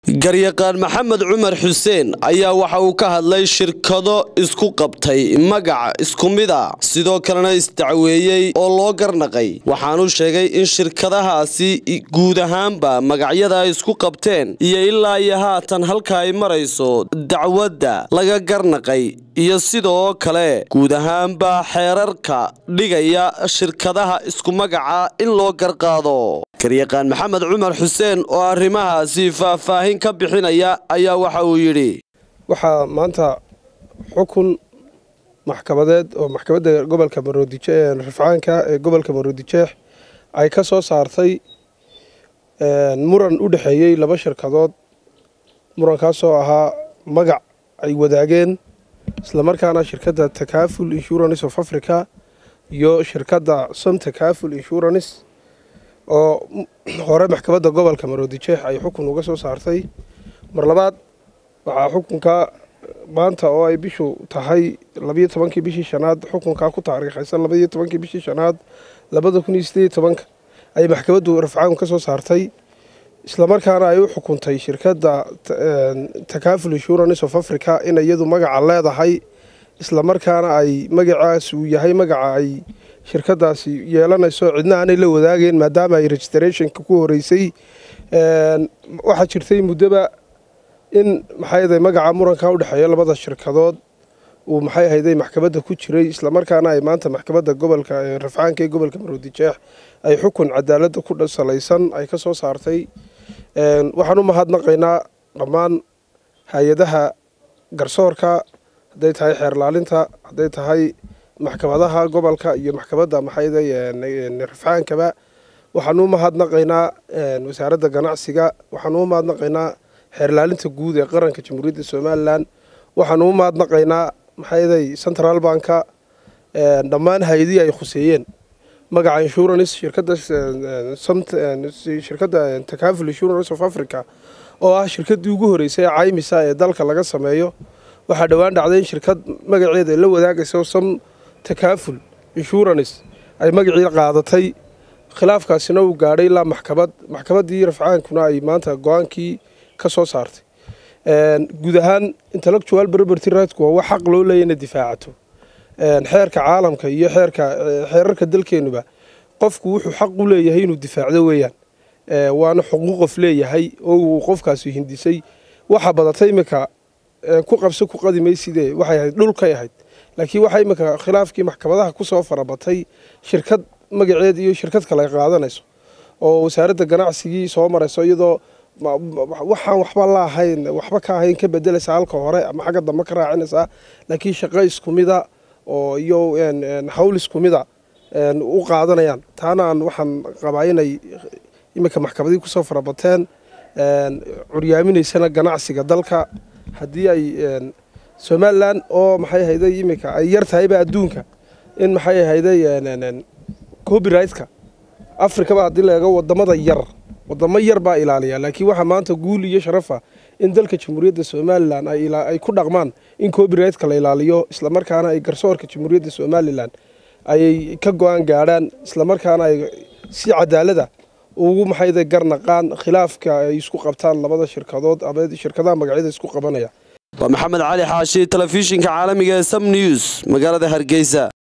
garyaqaan maxamed cumar xuseen ayaa waxa uu ka hadlay shirkado isku qabtay magac isku mid a sidoo kalena isdacweeyey oo loo garnaqay waxaanuu sheegay in shirkadahaasi guud ahaanba magacyada ay isku qabteen iyo ilaa iyo haatan halka ay marayso dacwadda laga garnaqay iyo sidoo kale guud ahaanba xeerarka dhigaya shirkadaha isku magaca in loo garqaado garyaqaan maxamed cumar xuseen oo arrimahaasi faahfaahin ka bixinaya ayaa waxa uu yidhi waxaa maanta xukun maxkamadeed oo maxkamadda gobolka maroodijeeh rafcaanka ee gobolka maroodijeex ay ka soo saartay muran u dhexeeyey laba shirkadood murankaasoo ahaa magac ay wadaageen islamarkaana shirkadda takaful insurance of africa iyo shirkadda som takaful insurance oo hore maxkamadda gobolka maroodijeex ay xukun uga soo saartay mar labaad waxaa xukunka maanta oo ay bishu tahay labayo tobankii bishii shanaad xukunkaa ku taariikhaysan labaiyo tobankii bishii shanaad labada kun iyo sideed tobanka ayay maxkamaddu rafcaanku ka soo saartay islamarkaana ay u xukuntay shirkadda takaful insurance of africa in iyadu magaca leedahay islamarkaana ay magacaas uu yahay magaca ay shirkadaasi yeelanayso cidna aanay la wadaageen maadaama ay registrationka ku horeysay waxaa jirtay muddoba in maxay magaca muranka udhexeeya labada shirkadood uu maxay ahayday maxkamadda ku jiray islamarkaana ay maanta maxkamadda gobolka rafcaanka ee gobolka maroodijeex ay xukun cadaaladda ku salaysan ay ka soo saartay waxaan u mahadnaqaynaa dhammaan hay-adaha garsoorka hadday tahay xeerlaalinta hadday tahay maxkamadaha gobolka iyo maxkamadda maxayday rafcaankaba waxaanu u mahadnaqaynaa wasaaradda ganacsiga waxaanu u mahadnaqaynaa xeerlaalinta guud ee qaranka jamhuuriyadda somalilan waxaanu u mahadnaqaynaa maxayday central banka dhammaan hay-adihii ay khuseeyeen magaca insurance shirkadda shirkadda takaful insurance of africa oo ah shirkaddii ugu horeysay caymisa ee dalka laga sameeyo waxaa dhowaan dhacday in shirkad magaceeda la wadaagaysa som takaful insurance ay magacii qaadatay khilaafkaasina uu gaadhay ilaa maxkamad maxkamaddii rafcaankuna ay maanta go-aankii ka soo saartay guud ahaan intellectual property rightku waa wax xaq loo leeya ina difaacato xeerka caalamka iyo xeerka xeerarka dalkeenuba qofku wuxuu xaq u leeyahay inuu difaacdo weeyaan waana xuquuq qof leeyahay oo uu qofkaasi hindisay waxa badatay iminka ku qabso ku qadimaysidee waxay ahayd dhulkay ahayd laakiin waxaa iminka khilaafkii maxkamadaha kusoo farabatay shirkad magaceed iyo shirkad kale ay qaadanayso oo wasaaradda ganacsigii soo marayso iyadoo waxaan waxba la ahayn waxba ka ahayn ka bedelaysa halka hore ama xagga dambe ka raacinaysaa laakiin shaqo isku mida oo iyo hawl isku mida u qaadanayaan taana aan waxaan qabaa inay iminka maxkamadii kusoo farabateen curyaaminaysana ganacsiga dalka haddii ay somalilan oo maxay ahayday iminka ay yar tahayba adduunka in maxay ahayday copyrightka afrikaba haddii laega wadamada yar wadamo yar baa ilaaliya laakiin waxaa maanta guul iyo sharafa in dalka jamhuuriyadda somalilan ay ku dhaqmaan in copyrightka la ilaaliyo islamarkaana ay garsoorka jamhuuriyadda somalilan ayay ka go-aan gaadhaan islamarkaana ay si cadaalada ugu maxayda garnaqaan khilaafka ay isku qabtaan labada shirkadood ama shirkadaha magacyada isku qabanaya waa maxamed cali xaashi telefishinka caalamiga ee sam news magaalada hargeysa